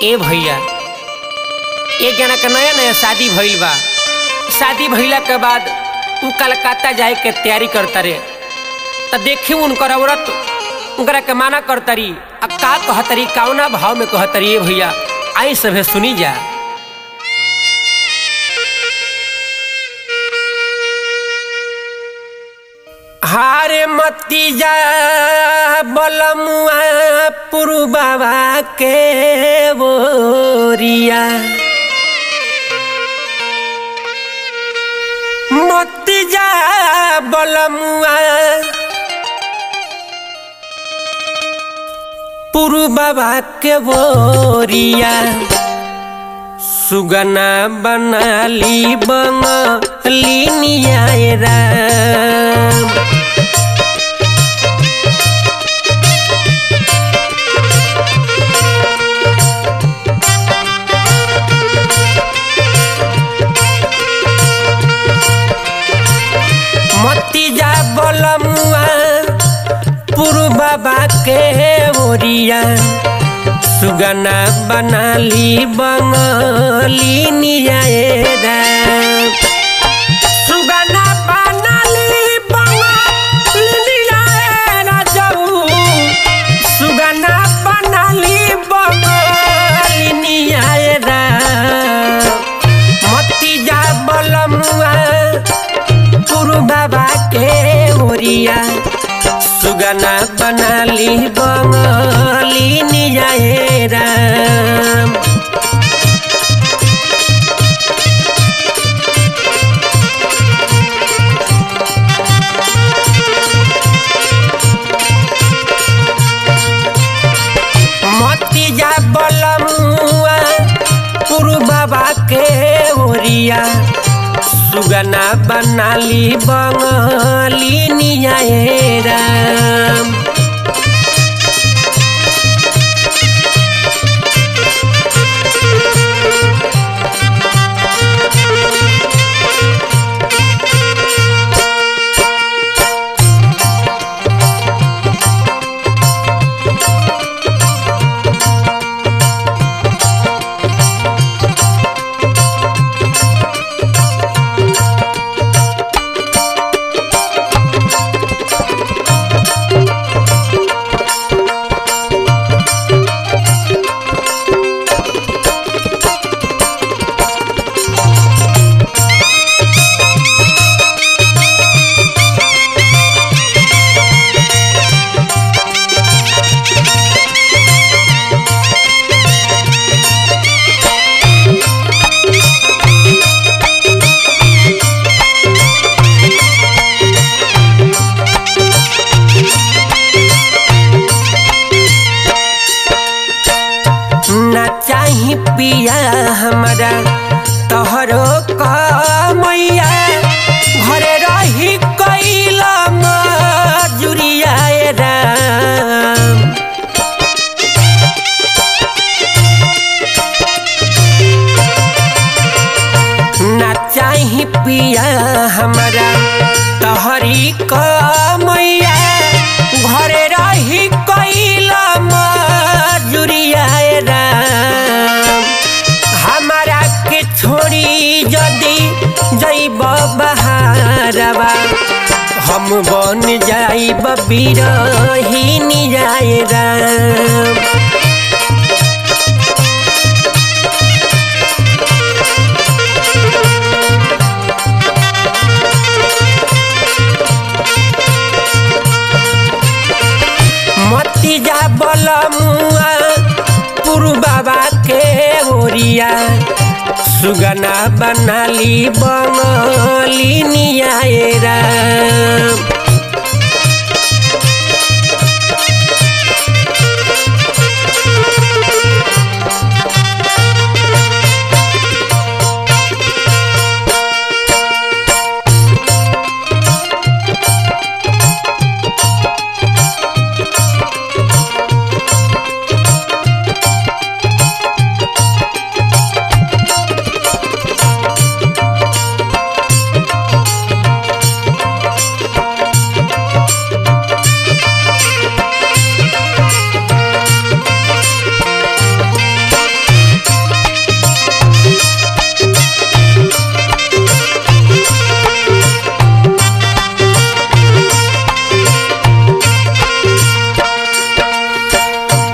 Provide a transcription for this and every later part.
ए भैया एक जना के नया नया शादी भइल बा शादी भइला के बाद उ कलकत्ता जाए के तैयारी करता रे त देखी उनकर औरत उनकरा के माना करतरी आ का कहतरी कौना भाव में कहतरी ए भैया आई सभे सुनी जा हारे मती जा बलमुआ पुरु बाबा के बोरिया मती जा बलमुआ पुरु बाबा के बोरिया सुगना बनाली बंगली नियाय राम मती जा बलमुआ पुरु बाबा के ओरिया सुगना बनाली बंगली नियाए राम सुगना बनाली बंगली नियाए राजऊ सुगना बनाली बंगली नियाए राम मती जा बलमुआ पुरु बाबा के ओरिया सुगना बनाली बंगली निजाए राम मती जा बलमुआ पुरु बाबा के ओरिया सुगना बनाली बंगली निजाए राम ना चाही पिया हमारा तोहरो मैया घरे रही कैल मजुरिया राम ना चाही पिया हमारा तोहरी मैया घरे रही कैल मजुरिया राम हमारा के छोड़ी जदी जैब बहारवा हम बन जाइब बिरही जाए राम मती जा बलमुआ पुरु बाबा के ओरिया सुगना बनाली बंगली नियाए राम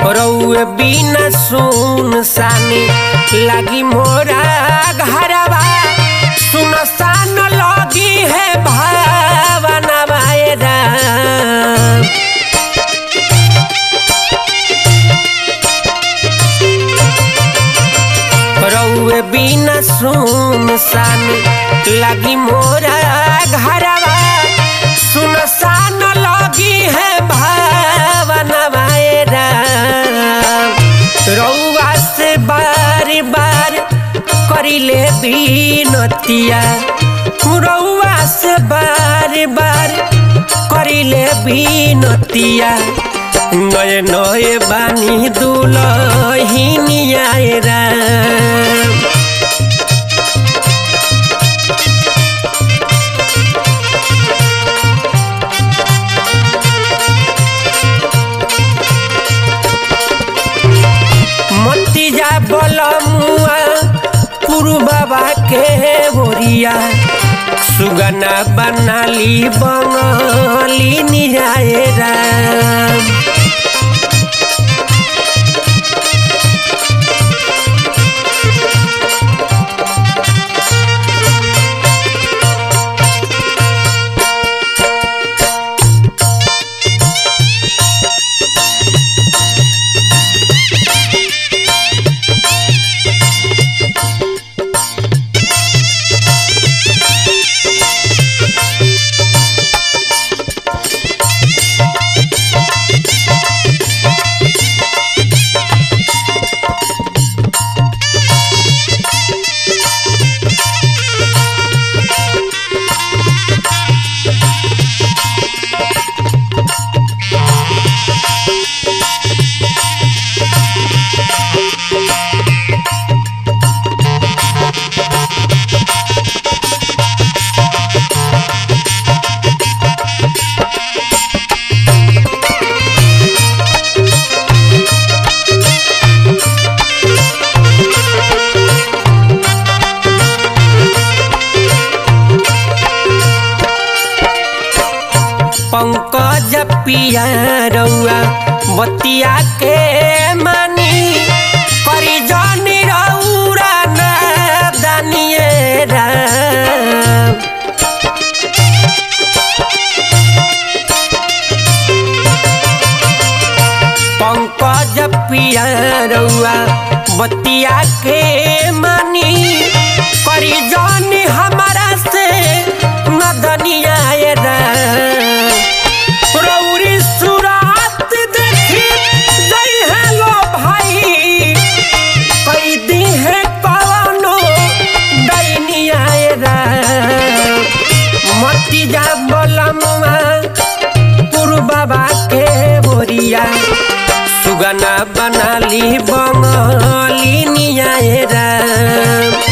रउए बिना सुन सानी लागी मोरा घरवा सुन सान लगी है भावना राम रउए बिना सुन सान लगी मोरा घरवा सुन सान लगी है भावना राम रउआ से बार बार करिले बिनतिया रउआ से बार बार करिले बिनतिया नए नए बानी दुलहिनिया राम मतिया बलमुआ पुरु बाबा के बोरिया सुगना बनाली बंगाली निराए राम पंकज पिया रउआ बतिया के मानी करी जनी रउरा ना दानिए राम पंकज पिया रउआ बतिया के मानी करी जनी हमारा से नदनिया राम रौरी सुरात देखी जई है लो भाई कई दी है कवनो दैनिया राम मती जा बोलमुआ पुरु बाबा के बोरिया सुगना बनाली बंगाली निया राम